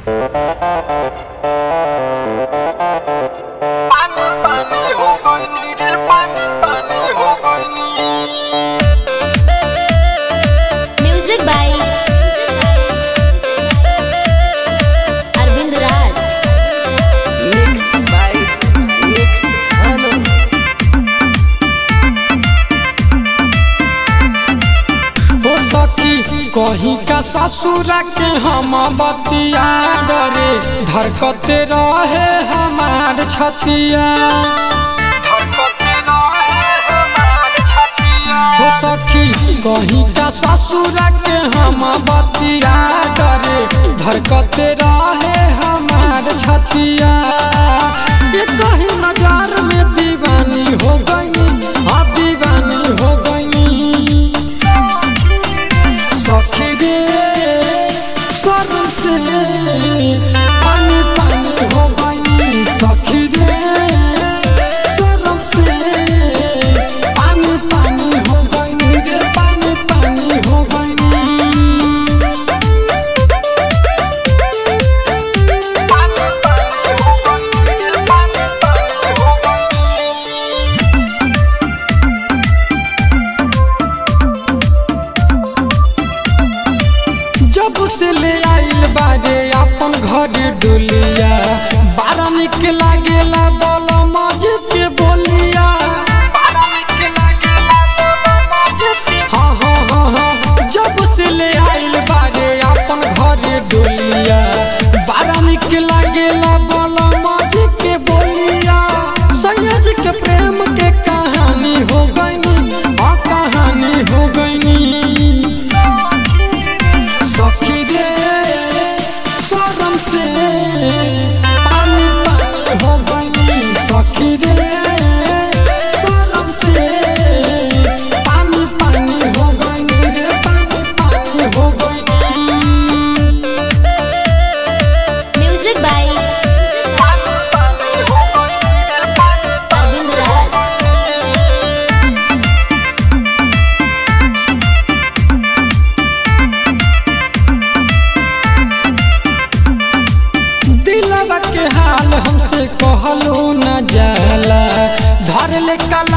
पानी पानी हो गइली रे पानी पानी हो गइली Music by Arvind Raj. Mix by mix हनु हो सखी कहीं का ससुरा के हम बतिया डरे धरकते रहे हमार छतिया धड़कते रहे हमार छतिया हो सखी कहीं का ससुरा के हम बतिया डरे धरकते रहे हमार छतिया ये कहीं नजार में दीवानी हो गई हाँ दीवानी हो गई सखी रे शर्म से पानी पानी हो गई सखी रे शर्म से पानी पानी हो गई रे पानी पानी हो गई पानी पानी हो गइली रे पानी पानी हो गइली जब से ले आइल बारे अपन घर डोलिया बारा निक लागेला बोल मज के बोलिया पारा निकला गेला बोलो मजे के हाँ हाँ हाँ हाँ जब से ले आइल बारे अपन घर डोलिया बारा निक लागेला बोल मज के बोलिया सैयद के प्रेम के कहानी हो गई हाँ कहानी हो गई सखी रे शरम से पानी पानी हो गई सखी रे शरम से पानी पानी हो गई रे पानी पानी हो गई Music by पानी पानी हो गइली रे पानी Arvind Raj. दिलवा के हाल हमसे कहलो न जाला धर ले कला